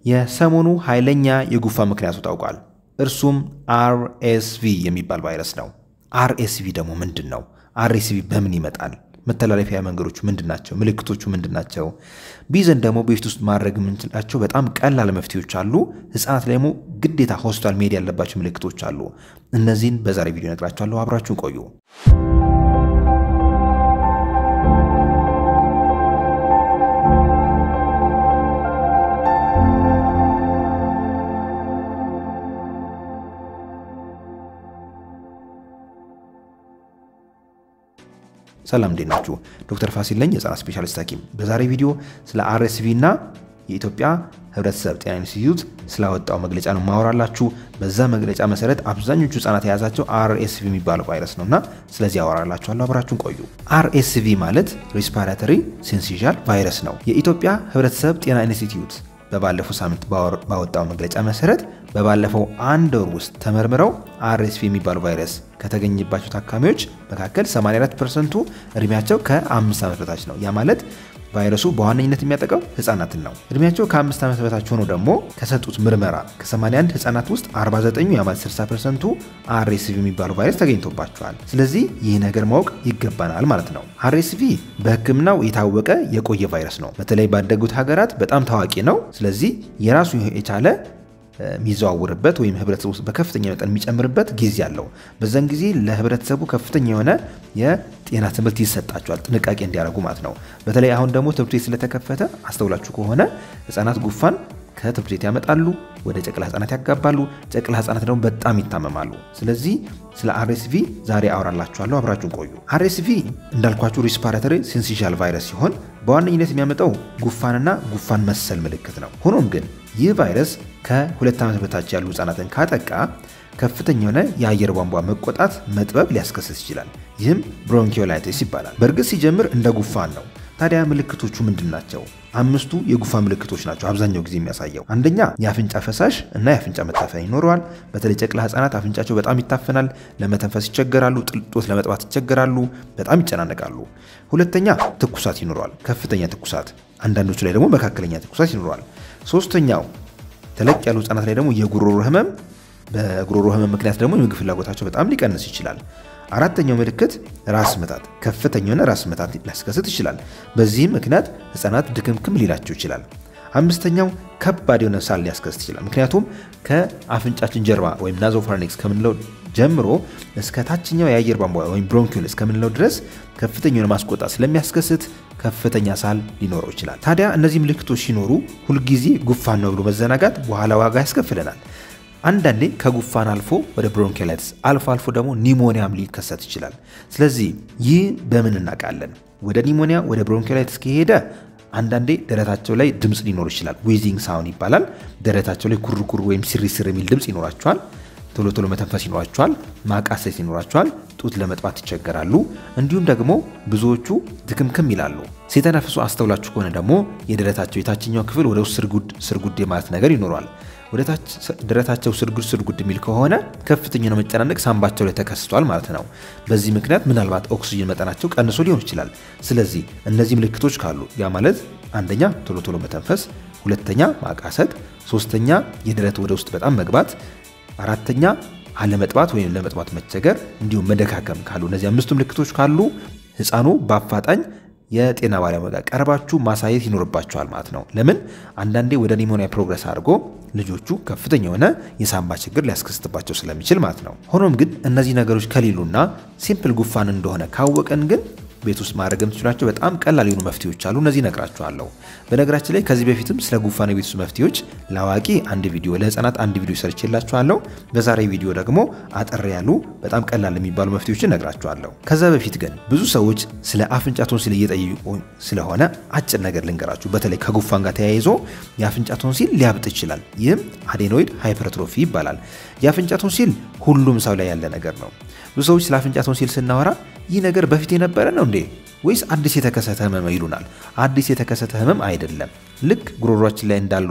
የሰሞኑ ኃይለኛ የጉንፋን ምክንያቱ ታውቋል። እርሱም አርኤስቪ የሚባል ቫይረስ ነው። አርኤስቪ ደግሞ ምንድን ነው? አርኤስቪ በምን ይመጣል? መተላለፊያ መንገዶቹ ምንድን ናቸው? ምልክቶቹ ምንድን ናቸው? ቢዘን ደግሞ በፊት ውስጥ ማድረግ የምንችላቸው በጣም ቀላል መፍትሄዎች አሉ። ህፃናት ደግሞ ግዴታ ሆስፒታል መሄድ ያለባቸው ምልክቶች አሉ። እነዚህን በዛሬ ቪዲዮ ነግራችኋለሁ። አብራችሁን ቆዩ። ሰላም እንዴት ናችሁ? ዶክተር ፋሲል ነኝ፣ የህፃናት ስፔሻሊስት ሐኪም። በዛሬ ቪዲዮ ስለ አርኤስቪ እና የኢትዮጵያ ህብረተሰብ ጤና ኢንስቲትዩት ስላወጣው መግለጫ ነው ማወራላችሁ። በዛ መግለጫ መሰረት አብዛኞቹ ህጻናት የያዛቸው አርኤስቪ የሚባለው ቫይረስ ነው እና ስለዚህ ያወራላችኋለሁ። አብራችሁን ቆዩ። አርኤስቪ ማለት ሬስፓራተሪ ሲንሲዣል ቫይረስ ነው። የኢትዮጵያ ህብረተሰብ ጤና ኢንስቲትዩት በባለፈው ሳምንት ባወጣው መግለጫ መሰረት በባለፈው አንድ ወር ውስጥ ተመርምረው አርኤስቪ የሚባለው ቫይረስ ከተገኘባቸው ታካሚዎች መካከል 84 ፐርሰንቱ እድሜያቸው ከአምስት ዓመት በታች ነው። ያ ማለት ቫይረሱ በዋነኝነት የሚያጠቃው ህጻናትን ነው። እድሜያቸው ከአምስት ዓመት በታች ሆኖ ደግሞ ከሰጡት ምርመራ ከ81 ህጻናት ውስጥ 49 ያ ማለት 60 ፐርሰንቱ አርኤስቪ የሚባለው ቫይረስ ተገኝቶባቸዋል። ስለዚህ ይህ ነገር ማወቅ ይገባናል ማለት ነው። አርኤስቪ በህክምናው የታወቀ የቆየ ቫይረስ ነው። በተለይ ባደጉት ሀገራት በጣም ታዋቂ ነው። ስለዚህ የራሱ የቻለ የሚዘዋውርበት ወይም ህብረተሰቡ ውስጥ በከፍተኛ መጠን የሚጨምርበት ጊዜ አለው። በዛን ጊዜ ለህብረተሰቡ ከፍተኛ የሆነ የጤና ትምህርት ይሰጣቸዋል፣ ጥንቃቄ እንዲያደርጉ ማለት ነው። በተለይ አሁን ደግሞ ትምህርት ቤት ስለተከፈተ አስተውላችሁ ከሆነ ህጻናት ጉንፋን ከትምህርት ቤት ያመጣሉ፣ ወደ ጨቅላ ህጻናት ያጋባሉ። ጨቅላ ህጻናት ደግሞ በጣም ይታመማሉ። ስለዚህ ስለ አርኤስቪ ዛሬ አወራላችኋለሁ። አብራችሁን ቆዩ። አርኤስቪ እንዳልኳችሁ ሪስፓራተሪ ሲንሲሻል ቫይረስ ሲሆን በዋነኝነት የሚያመጣው ጉንፋንና ጉንፋን መሰል ምልክት ነው። ሆኖም ግን ይህ ቫይረስ ከሁለት ዓመት በታች ያሉ ህጻናትን ካጠቃ ከፍተኛ የሆነ የአየር ቧንቧ መቆጣት፣ መጥበብ ሊያስከስት ይችላል። ይህም ብሮንኪዮላይቲስ ይባላል። በእርግጥ ሲጀምር እንደ ጉንፋን ነው። ታዲያ ምልክቶቹ ምንድን ናቸው? አምስቱ የጉንፋን ምልክቶች ናቸው አብዛኛው ጊዜ የሚያሳየው። አንደኛ የአፍንጫ ፈሳሽ እና የአፍንጫ መታፈን ይኖረዋል። በተለይ ጨቅላ ህጻናት አፍንጫቸው በጣም ይታፈናል፣ ለመተንፈስ ይቸገራሉ፣ ጥልጦት ለመጥባት ይቸገራሉ፣ በጣም ይጨናነቃሉ። ሁለተኛ ትኩሳት ይኖረዋል፣ ከፍተኛ ትኩሳት፣ አንዳንዶቹ ላይ ደግሞ መካከለኛ ትኩሳት ይኖረዋል። ሶስተኛው ተለቅ ያሉ ህጻናት ላይ ደግሞ የጉሮሮ ህመም፣ በጉሮሮ ህመም ምክንያት ደግሞ የምግብ ፍላጎታቸው በጣም ሊቀንስ ይችላል። አራተኛው ምልክት ራስ ምታት፣ ከፍተኛ የሆነ ራስ ምታት ሊያስከስት ይችላል። በዚህም ምክንያት ህጻናት ድክምክም ሊላቸው ይችላል። አምስተኛው ከባድ የሆነ ሳል ሊያስከስት ይችላል። ምክንያቱም ከአፍንጫችን ጀርባ ወይም ናዞፋርኒክስ ከምንለው ጀምሮ እስከ ታችኛው የአየር ቧንቧ ወይም ብሮንኪል እስከምንለው ድረስ ከፍተኛ የሆነ ማስቆጣት ስለሚያስከስት ከፍተኛ ሳል ሊኖረው ይችላል። ታዲያ እነዚህ ምልክቶች ሲኖሩ ሁልጊዜ ጉንፋን ነው ብሎ መዘናጋት በኋላ ዋጋ ያስከፍለናል። አንዳንዴ ከጉንፋን አልፎ ወደ ብሮንኪላይትስ አልፎ አልፎ ደግሞ ኒሞኒያም ሊከሰት ይችላል። ስለዚህ ይህ በምን እናውቃለን? ወደ ኒሞኒያ ወደ ብሮንኪላይትስ ከሄደ አንዳንዴ ደረታቸው ላይ ድምፅ ሊኖር ይችላል። ዊዚንግ ሳውን ይባላል። ደረታቸው ላይ ኩርኩር ወይም ሲሪስር የሚል ድምፅ ይኖራቸዋል። ቶሎ ቶሎ መተንፈስ ይኖራቸዋል። ማቃሰት ይኖራቸዋል። ጡት ለመጥባት ይቸገራሉ። እንዲሁም ደግሞ ብዙዎቹ ድክምክም ይላሉ። ሲተነፍሱ አስተውላችሁ ከሆነ ደግሞ የደረታቸው የታችኛው ክፍል ወደ ውስጥ ስርጉድ ስርጉድ የማለት ነገር ይኖረዋል። ወደ ታች ደረታቸው ስርጉድ ስርጉድ የሚል ከሆነ ከፍተኛ ነው መጨናነቅ ሳምባቸው ላይ ተከስቷል ማለት ነው። በዚህ ምክንያት ምናልባት ኦክሲጅን መጠናቸው ቀንሶ ሊሆን ይችላል። ስለዚህ እነዚህ ምልክቶች ካሉ ያ ማለት አንደኛ ቶሎ ቶሎ መተንፈስ፣ ሁለተኛ ማቃሰት፣ ሶስተኛ የደረት ወደ ውስጥ በጣም መግባት፣ አራተኛ አለመጥባት ወይም ለመጥባት መቸገር እንዲሁም መደካከም ካሉ እነዚህ አምስቱ ምልክቶች ካሉ ህፃኑ በአፋጣኝ የጤና ባለሙያ ጋር ቀርባችሁ ማሳየት ይኖርባችኋል ማለት ነው። ለምን አንዳንዴ ወደ ኒሞኒያ ፕሮግረስ አድርጎ ልጆቹ ከፍተኛ የሆነ የሳምባ ችግር ሊያስከስትባቸው ስለሚችል ማለት ነው። ሆኖም ግን እነዚህ ነገሮች ከሌሉና ሲምፕል ጉንፋን እንደሆነ ካወቀን ግን ቤት ውስጥ ማድረግ የምትችሏቸው በጣም ቀላል የሆኑ መፍትሄዎች አሉ። እነዚህ እነግራችኋለሁ። በነገራችን ላይ ከዚህ በፊትም ስለ ጉንፋን የቤት ውስጥ መፍትሄዎች ለአዋቂ አንድ ቪዲዮ፣ ለህፃናት አንድ ቪዲዮ ሰርቼላችኋለሁ። በዛሬ ቪዲዮ ደግሞ አጠር ያሉ በጣም ቀላል የሚባሉ መፍትሄዎችን እነግራችኋለሁ። ከዛ በፊት ግን ብዙ ሰዎች ስለ አፍንጫ ቶንሲል እየጠየቁ ስለሆነ አጭር ነገር ልንገራችሁ። በተለይ ከጉንፋን ጋር ተያይዞ የአፍንጫ ቶንሲል ሊያብጥ ይችላል። ይህም አዴኖይድ ሃይፐርትሮፊ ይባላል። የአፍንጫ ቶንሲል ሁሉም ሰው ላይ ያለ ነገር ነው። ብዙ ሰዎች ስለ አፍንጫ ቶንሲል ስናወራ ይህ ነገር በፊት የነበረ ነው እንዴ ወይስ አዲስ የተከሰተ ህመም ይሉናል። አዲስ የተከሰተ ህመም አይደለም። ልክ ጉሮሯችን ላይ እንዳሉት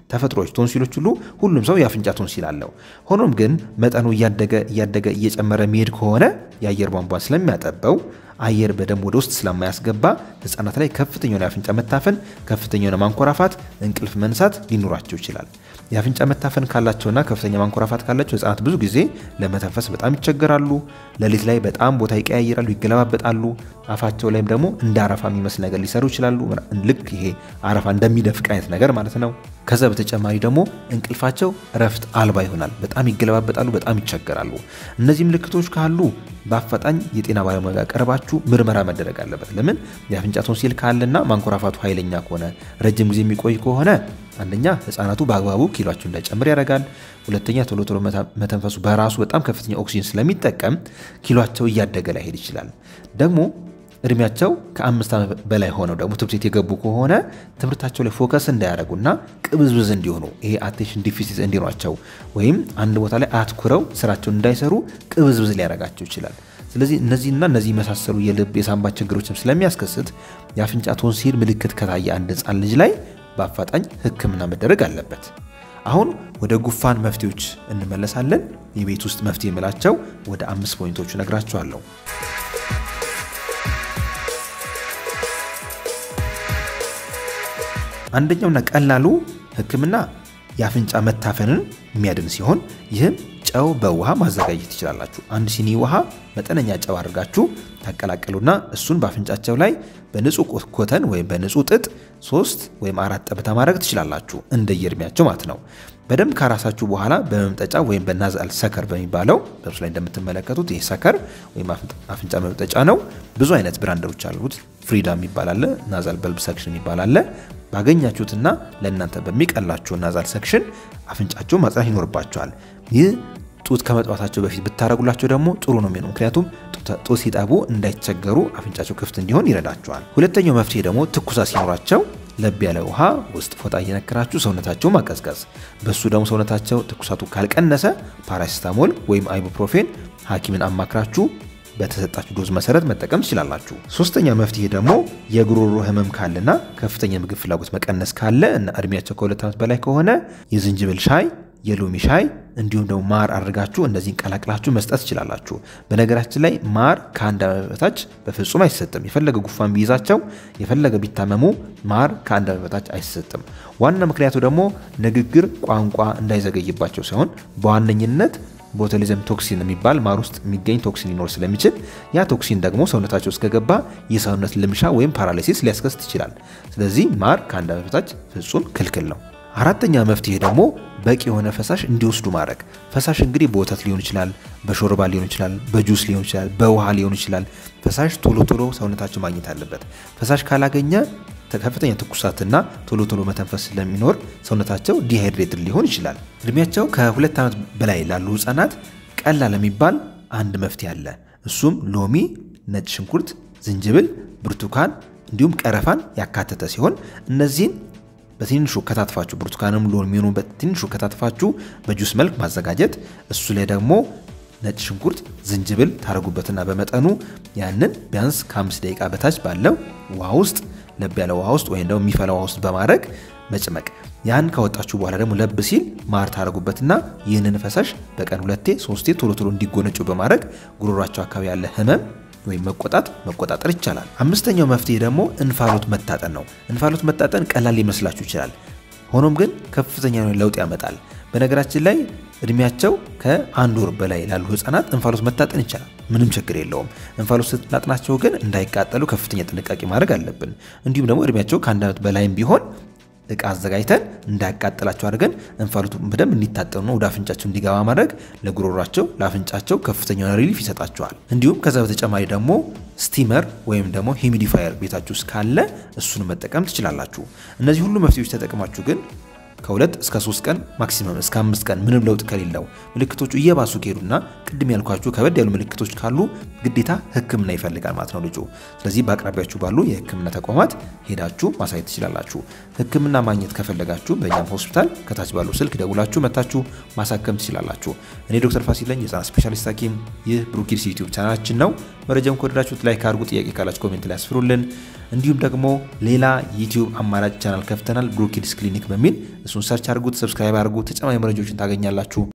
ተፈጥሮች ቶንሲሎች ሁሉ ሁሉም ሰው የአፍንጫ ቶንሲል አለው። ሆኖም ግን መጠኑ እያደገ እያደገ እየጨመረ የሚሄድ ከሆነ የአየር ቧንቧን ስለሚያጠበው አየር በደንብ ወደ ውስጥ ስለማያስገባ ህጻናት ላይ ከፍተኛ የሆነ የአፍንጫ መታፈን፣ ከፍተኛ የሆነ ማንኮራፋት፣ እንቅልፍ መንሳት ሊኖራቸው ይችላል። የአፍንጫ መታፈን ካላቸውና ከፍተኛ ማንኮራፋት ካላቸው ህጻናት ብዙ ጊዜ ለመተንፈስ በጣም ይቸገራሉ። ሌሊት ላይ በጣም ቦታ ይቀያይራሉ፣ ይገለባበጣሉ። አፋቸው ላይም ደግሞ እንደ አረፋ የሚመስል ነገር ሊሰሩ ይችላሉ። ልክ ይሄ አረፋ እንደሚደፍቅ አይነት ነገር ማለት ነው። ከዛ በተጨማሪ ደግሞ እንቅልፋቸው እረፍት አልባ ይሆናል። በጣም ይገለባበጣሉ፣ በጣም ይቸገራሉ። እነዚህ ምልክቶች ካሉ በአፋጣኝ የጤና ባለሙያ ጋር ቀርባችሁ ምርመራ መደረግ አለበት። ለምን የአፍንጫ ቶንሲል ካለና ማንኮራፋቱ ኃይለኛ ከሆነ ረጅም ጊዜ የሚቆይ ከሆነ አንደኛ ህጻናቱ በአግባቡ ኪሏቸው እንዳይጨምር ያደርጋል። ሁለተኛ ቶሎ ቶሎ መተንፈሱ በራሱ በጣም ከፍተኛ ኦክሲጅን ስለሚጠቀም ኪሏቸው እያደገ ላይሄድ ይችላል። ደግሞ እድሜያቸው ከአምስት ዓመት በላይ ሆነው ደግሞ ትምህርት ቤት የገቡ ከሆነ ትምህርታቸው ላይ ፎከስ እንዳያደርጉና ቅብዝብዝ እንዲሆኑ ይሄ አቴንሽን ዲፊሲት እንዲኗቸው ወይም አንድ ቦታ ላይ አትኩረው ስራቸውን እንዳይሰሩ ቅብዝብዝ ሊያደርጋቸው ይችላል። ስለዚህ እነዚህና እነዚህ የመሳሰሉ የልብ የሳንባ ችግሮችም ስለሚያስከስት የአፍንጫ ቶንሲል ምልክት ከታየ አንድ ህፃን ልጅ ላይ በአፋጣኝ ሕክምና መደረግ አለበት። አሁን ወደ ጉፋን መፍትሄዎች እንመለሳለን። የቤት ውስጥ መፍትሄ የምላቸው ወደ አምስት ፖይንቶቹ ነግራችኋለሁ። አንደኛውና ቀላሉ ሕክምና የአፍንጫ መታፈንን የሚያድን ሲሆን ይህም ጨው በውሃ ማዘጋጀት ትችላላችሁ። አንድ ሲኒ ውሃ መጠነኛ ጨው አድርጋችሁ ታቀላቀሉና እሱን በአፍንጫቸው ላይ በንጹህ ኮተን ወይም በንጹህ ጥጥ ሶስት ወይም አራት ጠብታ ማድረግ ትችላላችሁ፣ እንደየእድሜያቸው ማለት ነው። በደንብ ካራሳችሁ በኋላ በመምጠጫ ወይም በናዛል ሰከር በሚባለው በምስሉ ላይ እንደምትመለከቱት ይህ ሰከር ወይም አፍንጫ መምጠጫ ነው። ብዙ አይነት ብራንደሮች አሉት። ፍሪዳ የሚባል አለ፣ ናዛል በልብ ሰክሽን የሚባል አለ። ባገኛችሁትና ለእናንተ በሚቀላችሁ ናዛል ሰክሽን አፍንጫቸው ማጽናት ይኖርባቸዋል። ይህ ጡት ከመጥባታቸው በፊት ብታደረጉላቸው ደግሞ ጥሩ ነው የሚሆነው። ምክንያቱም ጡት ሲጠቡ እንዳይቸገሩ አፍንጫቸው ክፍት እንዲሆን ይረዳቸዋል። ሁለተኛው መፍትሄ ደግሞ ትኩሳት ሲኖራቸው ለብ ያለ ውሃ ውስጥ ፎጣ እየነከራችሁ ሰውነታቸው ማቀዝቀዝ። በሱ ደግሞ ሰውነታቸው ትኩሳቱ ካልቀነሰ ፓራሲታሞል ወይም አይቡፕሮፌን ሐኪምን አማክራችሁ በተሰጣችሁ ዶዝ መሰረት መጠቀም ትችላላችሁ። ሶስተኛ መፍትሄ ደግሞ የጉሮሮ ህመም ካለና ከፍተኛ ምግብ ፍላጎት መቀነስ ካለ እና እድሜያቸው ከሁለት ዓመት በላይ ከሆነ የዝንጅብል ሻይ የሎሚ ሻይ እንዲሁም ደግሞ ማር አድርጋችሁ እነዚህን ቀላቅላችሁ መስጠት ትችላላችሁ። በነገራችን ላይ ማር ከአንድ ዓመት በታች በፍጹም አይሰጥም። የፈለገ ጉፋን ቢይዛቸው የፈለገ ቢታመሙ ማር ከአንድ ዓመት በታች አይሰጥም። ዋና ምክንያቱ ደግሞ ንግግር ቋንቋ እንዳይዘገይባቸው ሲሆን በዋነኝነት ቦቱሊዝም ቶክሲን የሚባል ማር ውስጥ የሚገኝ ቶክሲን ሊኖር ስለሚችል ያ ቶክሲን ደግሞ ሰውነታቸው እስከገባ የሰውነት ልምሻ ወይም ፓራሊሲስ ሊያስከስት ይችላል። ስለዚህ ማር ከአንድ ዓመት በታች ፍጹም ክልክል ነው። አራተኛ መፍትሄ ደግሞ በቂ የሆነ ፈሳሽ እንዲወስዱ ማድረግ። ፈሳሽ እንግዲህ በወተት ሊሆን ይችላል፣ በሾርባ ሊሆን ይችላል፣ በጁስ ሊሆን ይችላል፣ በውሃ ሊሆን ይችላል። ፈሳሽ ቶሎ ቶሎ ሰውነታቸው ማግኘት አለበት። ፈሳሽ ካላገኘ ከፍተኛ ትኩሳትና ቶሎ ቶሎ መተንፈስ ስለሚኖር ሰውነታቸው ዲሃይድሬትድ ሊሆን ይችላል። እድሜያቸው ከሁለት ዓመት በላይ ላሉ ህጻናት ቀላል የሚባል አንድ መፍትሄ አለ። እሱም ሎሚ፣ ነጭ ሽንኩርት፣ ዝንጅብል፣ ብርቱካን እንዲሁም ቀረፋን ያካተተ ሲሆን እነዚህን በትንሹ ከታትፋችሁ ብርቱካንም ሎሚኑ በትንሹ ከታትፋችሁ በጁስ መልክ ማዘጋጀት እሱ ላይ ደግሞ ነጭ ሽንኩርት፣ ዝንጅብል ታረጉበትና በመጠኑ ያንን ቢያንስ ከአምስት ደቂቃ በታች ባለው ውሃ ውስጥ ለብ ያለ ውሃ ውስጥ ወይም ደግሞ የሚፈላ ውሃ ውስጥ በማድረግ መጭመቅ። ያን ካወጣችሁ በኋላ ደግሞ ለብ ሲል ማር ታረጉበትና ይህንን ፈሳሽ በቀን ሁለቴ ሶስቴ ቶሎ ቶሎ እንዲጎነጩ በማድረግ ጉሮሯቸው አካባቢ ያለ ህመም ወይም መቆጣት መቆጣጠር ይቻላል። አምስተኛው መፍትሄ ደግሞ እንፋሎት መታጠን ነው። እንፋሎት መታጠን ቀላል ሊመስላችሁ ይችላል። ሆኖም ግን ከፍተኛ የሆነ ለውጥ ያመጣል። በነገራችን ላይ እድሜያቸው ከአንድ ወር በላይ ላሉ ህጻናት እንፋሎት መታጠን ይቻላል። ምንም ችግር የለውም። እንፋሎት ስናጥናቸው ግን እንዳይቃጠሉ ከፍተኛ ጥንቃቄ ማድረግ አለብን። እንዲሁም ደግሞ እድሜያቸው ከአንድ ዓመት በላይም ቢሆን እቃ አዘጋጅተን እንዳያቃጥላቸው አድርገን እንፋሎቱ በደንብ እንዲታጠኑ ወደ አፍንጫቸው እንዲገባ ማድረግ ለጉሮሯቸው ለአፍንጫቸው ከፍተኛ ሪሊፍ ይሰጣቸዋል። እንዲሁም ከዛ በተጨማሪ ደግሞ ስቲመር ወይም ደግሞ ሂሚዲፋየር ቤታችሁ ውስጥ ካለ እሱን መጠቀም ትችላላችሁ። እነዚህ ሁሉ መፍትሄዎች ተጠቅማችሁ ግን ከሁለት እስከ ሶስት ቀን ማክሲመም እስከ አምስት ቀን ምንም ለውጥ ከሌለው ምልክቶቹ እየባሱ ከሄዱና ቅድም ያልኳችሁ ከበድ ያሉ ምልክቶች ካሉ ግዴታ ሕክምና ይፈልጋል ማለት ነው ልጁ። ስለዚህ በአቅራቢያችሁ ባሉ የሕክምና ተቋማት ሄዳችሁ ማሳየት ትችላላችሁ። ሕክምና ማግኘት ከፈለጋችሁ በእኛም ሆስፒታል ከታች ባሉ ስልክ ደውላችሁ መታችሁ ማሳከም ትችላላችሁ። እኔ ዶክተር ፋሲል ነኝ፣ የህፃናት ስፔሻሊስት ሐኪም። ይህ ብሩክ ኪድስ ዩቲዩብ ቻናላችን ነው። መረጃውን ከወደዳችሁት ላይክ አድርጉ። ጥያቄ ካላችሁ ኮሜንት ላይ ያስፍሩልን። እንዲሁም ደግሞ ሌላ ዩቲዩብ አማራጭ ቻናል ከፍተናል፣ ብሩክ ኪድስ ክሊኒክ በሚል እሱን ሰርች አድርጉት፣ ሰብስክራይብ አድርጉ። ተጨማሪ መረጃዎችን ታገኛላችሁ።